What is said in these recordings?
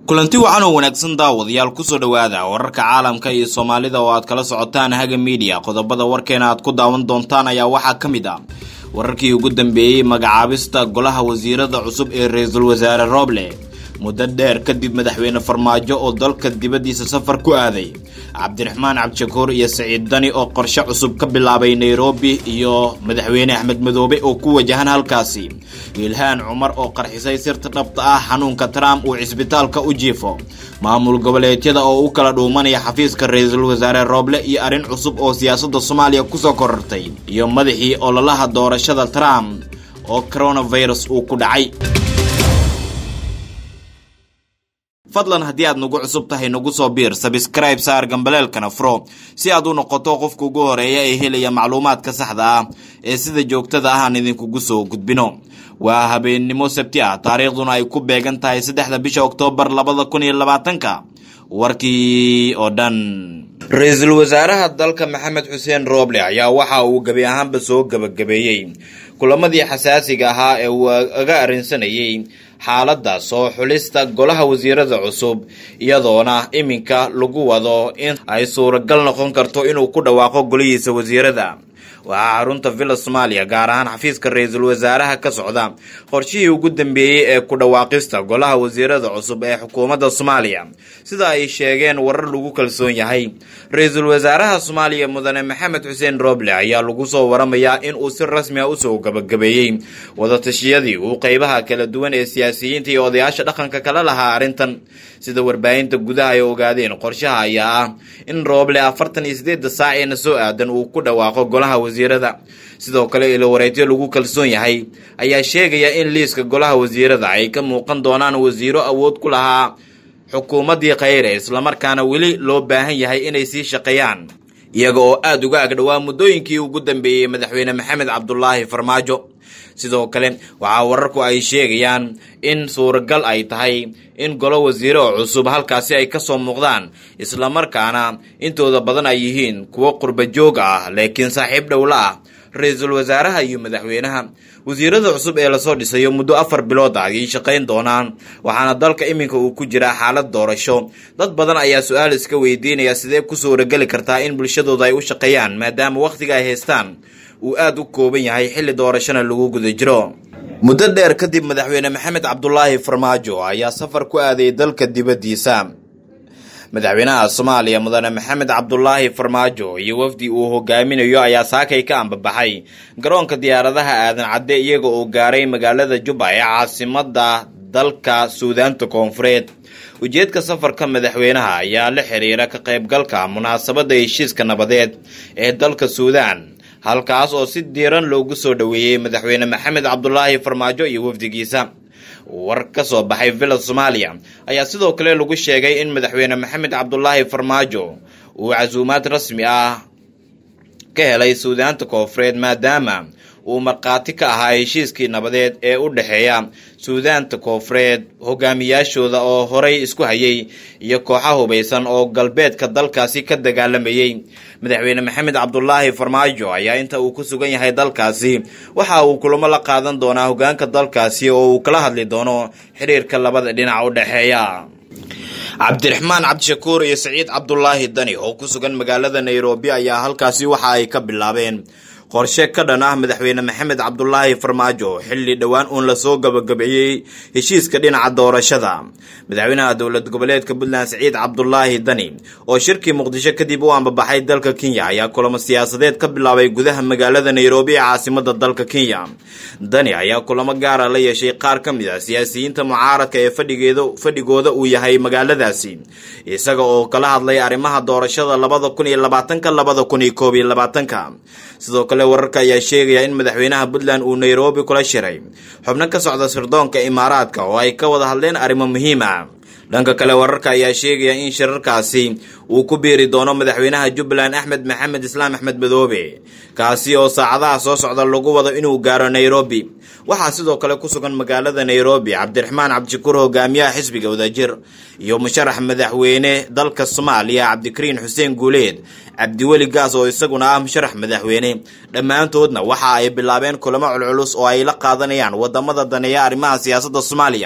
kulanti wacan oo wanaagsan daawadayaal kusoo dhowaada wararka caalamka iyo soomaalida oo aad kala socotaan haga miidiya qodobada warkeena aad ku daawan doontaan ayaa waxaa ka mid ah wararkii ugu dambeeyey magacaabista golaha wasiirada cusub ee ra-iisul wasaare rooble muddo dheer kadib madaxweyne farmaajo oo dalka dibaddiisa safar ku aaday cabdiraxmaan cabdishakuur iyo saciid dani oo qorshe cusub ka bilaabay nairobi iyo madaxweyne axmed madoobe oo ku wajahan halkaasi ilhaan cumar oo qarxisay sirta dhabta ah xanuunka trump uu cisbitaalka u jiifo maamul goboleedyada oo u kala dhuumanaya xafiiska ra-iisul wasaare rooble iyo arrin cusub oo siyaasadda soomaaliya kusoo korortay iyo madaxii ololaha doorashada trump oo coronavirus uu ku dhacay fadlan haddii aad nagu cusub tahay nagu soo biir sabscribe saar gambaleelkana furo si aad u noqoto qofka ugu horeeya ee helaya macluumaadka saxda ah ee sida joogtada ah aan idinkugu soo gudbino waa habeennimo sabti ah taariikhduna ay ku beegan tahay saddexda bisha oktoobar labada kun iyo labaatanka warkii oo dhan ra-iisul wasaaraha dalka maxamed xuseen rooble ayaa waxa uu gebi ahaanba soo gebagabeeyey kulamadii xasaasiga ahaa ee uu aga arrinsanayay xaaladda soo xulista golaha wasiirada cusub iyadoona iminka lagu wado in ay suuragal noqon karto inuu ku dhawaaqo golihiisa wasiirada waxaa xarunta villa soomaaliya gaar ahaan xafiiska ra-iisul wasaaraha ka socda qorshihii ugu dambeeyey ee ku dhawaaqista golaha wasiirada cusub ee xukuumadda soomaaliya sida ay sheegeen warar lagu kalsoon yahay ra-iisul wasaaraha soomaaliya mudane maxamed xuseen rooble ayaa lagu soo waramayaa in uu si rasmi ah usoo gabagabeeyey wadatashyadii uu qeybaha kala duwan ee siyaasiyiinta iyo odayaasha dhaqanka kala lahaa arrintan sida warbaahinta gudaha ay ogaadeen qorshaha ayaa ah in rooble afartan iyo sideedda saac eena soo aadan uu ku dhawaaqo golaha wasiirada sidoo kale ilo wareegyo lagu kalsoon yahay ayaa sheegaya in liiska golaha wasiirada ay ka muuqan doonaan wasiiro awood ku lahaa xukuumaddii khayre islamarkaana weli loo baahan yahay inay sii shaqeeyaan iyaga oo aada uga agdhowaa muddooyinkii ugu dambeeyey madaxweyne maxamed cabdulaahi farmaajo sidoo kale waxaa wararku ay sheegayaan in suuragal ay tahay in golo wasiire oo cusub halkaasi ay kasoo muuqdaan islamarkaana intooda badan ay yihiin kuwo qurba joog ah laakiin saaxiib dhowla ah ra-iisul wasaaraha iyo madaxweynaha wasiirada cusub ee lasoo dhisayo muddo afar bilood ah ayay shaqayn doonaan waxaana dalka iminka uu ku jiraa xaalad doorasho dad badan ayaa su-aal iska weydiinaya sidee ku suurageli kartaa in bulshadooda ay u shaqeeyaan maadaama wakhtiga ay haystaan uu aada u kooban yahay xilli doorashona lagu guda jiro muddo dheer kadib madaxweyne maxamed cabdulaahi farmaajo ayaa safar ku aaday dalka dibaddiisa madaxweynaha soomaaliya mudane maxamed cabdulaahi farmaajo iyo wafdi uu hogaaminayo ayaa saakay ka ambabaxay garoonka diyaaradaha aadan cadde iyaga oo gaaray magaalada jubba ee caasimada dalka suudaanta koonfureed ujeedka safarka madaxweynaha ayaa la xiriira ka qaybgalka munaasabadda heshiiska nabadeed ee dalka suudaan halkaas oo si diiran loogu soo dhoweeyey madaxweyne maxamed cabdulaahi farmaajo iyo wafdigiisa war ka soo baxay villa soomaaliya ayaa sidoo kale lagu sheegay in madaxweyne maxamed cabdulaahi farmaajo uu casuumaad rasmi ah ka helay suudaanta koonfureed maadaama uu markhaati ka ahaa heshiiskii nabadeed ee u dhexeeya suudaanta koonfureed hogaamiyaashooda oo horay isku hayay iyo kooxa hubaysan oo galbeedka dalkaasi ka dagaalamayay madaxweyne maxamed cabdulaahi farmaajo ayaa inta uu ku sugan yahay dalkaasi waxa uu kulamo la qaadan doonaa hogaanka dalkaasi oo uu kala hadli doono xiriirka labada dhinac u dhexeeya cabdiraxmaan cabdishakuur iyo saciid cabdulaahi dani oo ku sugan magaalada nairobi ayaa halkaasi waxa ay ka bilaabeen qorshe ka dhan ah madaxweyne maxamed cabdulaahi farmaajo xilli dhowaan uun lasoo gabagabeeyey heshiiska dhinaca doorashada madaxweynaha dowlad goboleedka puntland saciid cabdulaahi dani oo shirkii muqdisho kadib u ambabaxay dalka kenya ayaa kulamo siyaasadeed ka bilaabay gudaha magaalada nairobi ee caasimada dalka kenya dani ayaa kulamo gaara la yeeshay qaar ka mid ah siyaasiyiinta mucaaradka ee fadhigooda uu yahay magaaladaasi isaga oo kala hadlay arrimaha doorashada labada kun iyo labaatanka labada kun iyo koob iyo labaatanka sidoo kale wararka ayaa sheegaya in madaxweynaha puntland uu nairobi kula shiray xubno ka socda sirdoonka imaaraadka oo ay ka wada hadleen arrimo muhiim ah dhanka kale wararka ayaa sheegaya in shirarkaasi uu ku biiri doono madaxweynaha jubbaland axmed maxamed islaam axmed madoobe kaasi oo saacadaha soo socda lagu wado inuu gaaro nairobi waxaa sidoo kale ku sugan magaalada nairobi cabdiraxmaan cabdishakuur hogaamiyaha xisbiga wadajir iyo musharax madaxweyne dalka soomaaliya cabdikariin xuseen guuleed cabdiweli gaas oo isaguna ah musharax madaxweyne dhammaantoodna waxa ay bilaabeen kulamo culculus oo ay la qaadanayaan wadamada daneeya arrimaha siyaasadda soomaaliya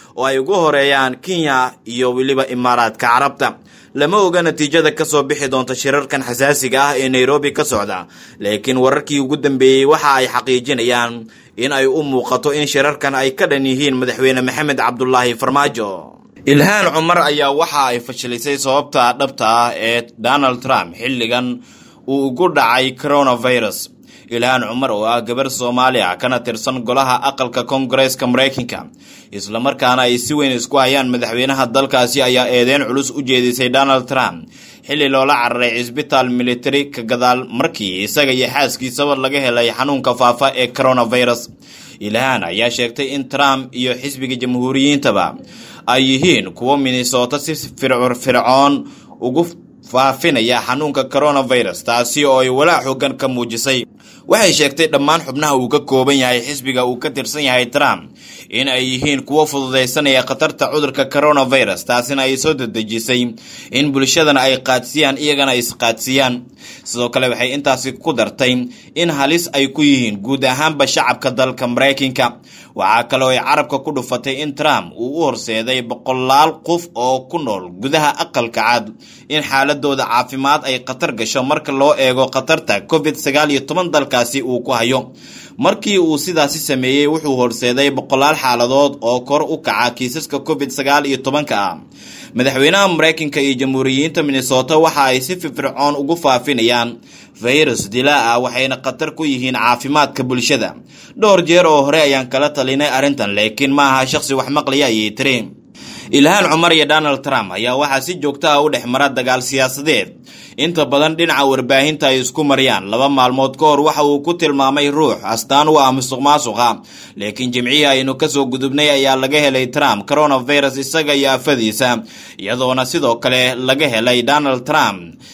oo ay ugu horeeyaan kenya iyo weliba imaaraadka carabta lama oga natiijada kasoo bixi doonta shirarkan xasaasiga ah ee nairobi ka socda laakiin wararkii ugu dambeeyey waxa ay xaqiijinayaan in ay u muuqato in shirarkan ay ka dhan yihiin madaxweyne maxamed cabdulaahi farmaajo ilhaan cumar ayaa waxa ay fashilisay sababta dhabta ah ee donald trump xilligan uu ugu dhacay coronavirus ilhaan cumar oo ah gabar soomaali ah kana tirsan golaha aqalka koongareeska maraykanka islamarkaana ay si weyn isku hayaan madaxweynaha dalkaasi ayaa eedeyn culus u jeedisay donald trump xilli loola cararay cisbitaal military ka gadaal markii isaga iyo xaaskiisaba laga helay xanuunka faafa ee coronavirus ilhaan ayaa sheegtay in trump iyo xisbiga jamhuuriyiintaba ay yihiin kuwo minnesota si fircoon ugu faafinaya xanuunka coronavirus taasi oo ay walaac xoogan ka muujisay waxay sheegtay dhammaan xubnaha uu ka kooban yahay xisbiga uu ka tirsan yahay trump in ay yihiin kuwo fududaysanaya khatarta cudurka coronavirus taasina ay soo dedejisay in bulshadana ay qaadsiyaan iyagana isqaadsiyaan sidoo kale waxay intaasi ku dartay in halis ay ku yihiin guud ahaanba shacabka dalka maraykanka waxaa kaloo ay carabka ku dhufatay in trump uu u horseeday boqolaal qof oo ku nool gudaha aqalka cad in xaaladooda caafimaad ay khatar gasho marka loo eego khatarta covid sagaal iyo toban dalkaasi uu ku hayo markii uu sidaasi sameeyey wuxuu horseeday boqolaal xaaladood oo kor u kaca kiisaska covid sagaal iyo tobanka ah madaxweynaha maraykanka iyo jamhuuriyiinta minnesota waxa ay si firfircoon ugu faafinayaan virus dilaa ah waxayna khatar ku yihiin caafimaadka bulshada dhowr jeer oo hore ayaan kala talinay arrintan laakiin ma aha shaqsi wax maqlaya ayay tiri ilhaan cumar iyo donald trump ayaa waxaa si joogto ah u dhex mara dagaal siyaasadeed inta badan dhinaca warbaahinta ay isku mariyaan laba maalmood ka hor waxa uu ku tilmaamay ruux astaan u ah musuq maasuqa laakiin jimcihii aynu kasoo gudubnay ayaa laga helay trump coronavirus isaga iyo afadiisa iyadoona sidoo kale laga helay donald trump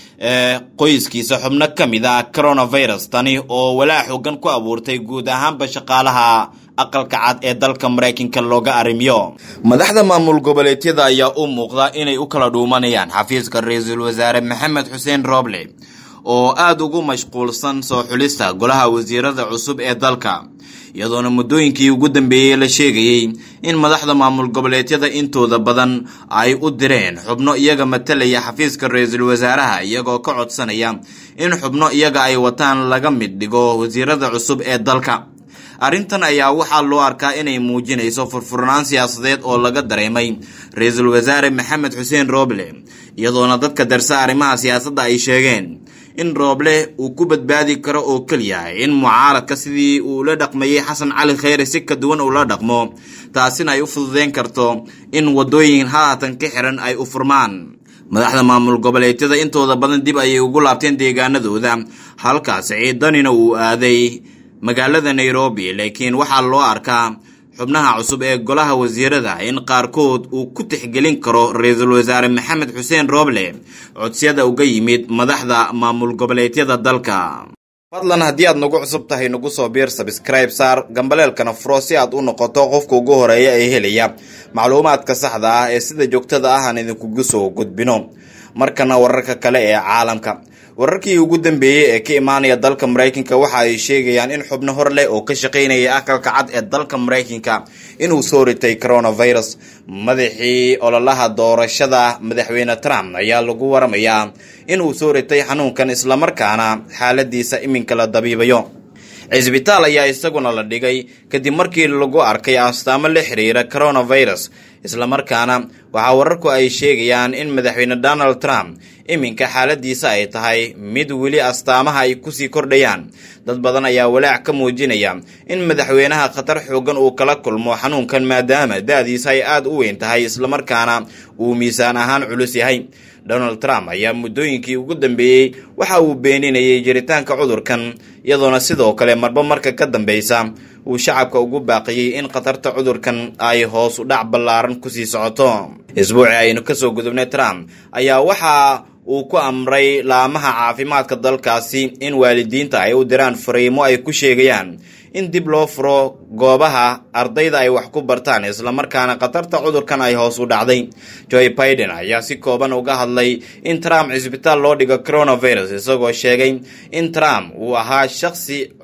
ee qoyskiisa xubno ka mid ah coronavirus tani oo walaac xoogan ku abuurtay guud ahaanba shaqaalaha aqalka cad ee dalka maraykanka looga arrimiyo madaxda maamul goboleedyada ayaa u muuqda inay u kala dhuumanayaan xafiiska ra-iisul wasaare maxamed xuseen roble oo aada ugu mashquulsan soo xulista golaha wasiirada cusub ee dalka iyadoona muddooyinkii ugu dambeeyey la sheegayey in madaxda maamul goboleedyada intooda badan ay u direen xubno iyaga matalaya xafiiska ra-iisul wasaaraha iyagoo ka codsanaya in xubno iyaga ay wataan laga mid dhigo wasiirada cusub ee dalka arrintan ayaa waxaa loo arkaa inay muujinayso furfurnaan siyaasadeed oo laga dareemay ra-iisul wasaare maxamed xuseen rooble iyadoona dadka darsa arrimaha siyaasadda ay sheegeen in rooble uu ku badbaadi karo oo keliya in mucaaradka sidii uu la dhaqmayey xasan cali khayre si ka duwan uu la dhaqmo taasina ay u fududeyn karto in waddooyin haatan ka xiran ay u furmaan madaxda maamul goboleedyada intooda badan dib ayay ugu laabteen deegaanadooda halkaas ciidanina uu aaday magaalada nairobi laakiin waxaa loo arkaa xubnaha cusub ee golaha wasiirada in qaarkood uu ku tixgelin karo ra-iisul wasaare maxamed xuseen rooble codsiyada uga yimid madaxda maamul goboleedyada dalka fadlan haddii aad nagu cusub tahay nagu soo biir sabscribe saar gambaleelkana furo si aad u noqoto qofka ugu horeeya ee helaya macluumaadka saxda ah ee sida joogtada ah aan idinkugu soo gudbino markana wararka kale ee caalamka wararkii ugu dambeeyey ee ka imaanaya dalka maraykanka waxa ay sheegayaan in xubno hor leh oo ka shaqaynaya aqalka cad ee dalka maraykanka inuu soo ritay coronavirus madaxii ololaha doorashada madaxweyne trump ayaa lagu waramayaa inuu soo ritay xanuunkan islamarkaana xaaladiisa iminka la dabiibayo cisbitaal ayaa isaguna la dhigay kadib markii lagu arkay astaamo la xiriira coronavirus islamarkaana waxaa wararku ay sheegayaan in madaxweyne donald trump iminka xaaladiisa ay tahay mid weli astaamaha ay kusii kordhayaan dad badan ayaa walaac ka muujinaya in madaxweynaha khatar xoogan uu kala kulmo xanuunkan maadaama da-diisa ay aada u weyn tahay islamarkaana uu miisaan ahaan culus yahay donald trump ayaa muddooyinkii ugu dambeeyey waxa uu beeninayay jiritaanka cudurkan iyadoona sidoo kale marba marka ka dambeysa uu shacabka ugu baaqiyey in khatarta cudurkan ay hoos u dhac ballaaran kusii socoto isbuuci aynu kasoo gudubnay trump ayaa waxa uu ku amray laamaha caafimaadka dalkaasi in waalidiinta ay u diraan fariimo ay ku sheegayaan in dib loo furo goobaha ardayda ay wax ku bartaan islamarkaana khatarta cudurkan ay hoos u dhacday joe biden ayaa si kooban uga hadlay in trump cisbitaal loo dhigo coronavirus isagoo sheegay in trump uu ahaa shaqsi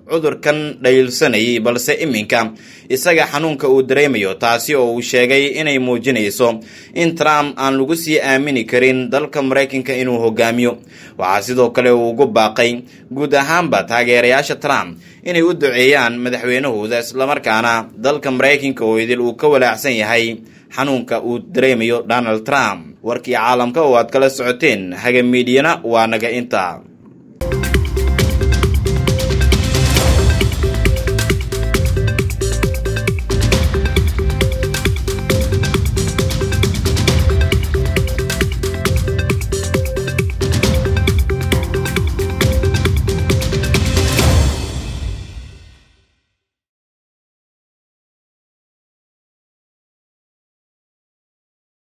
cudurkan dhayilsanayay balse iminka isaga xanuunka uu dareemayo taasi oo uu sheegay inay muujinayso in trump aan lagu sii aamini karin dalka maraykanka inuu hogaamiyo waxaa sidoo kale uu ugu baaqay guud ahaanba taageerayaasha trump inay u duceeyaan madaxweynahooda islamarkaana dalka maraykanka oo idil uu ka walaacsan yahay xanuunka uu dareemayo donald trump warkii caalamka oo aad kala socoteen haga miidiyana waa naga inta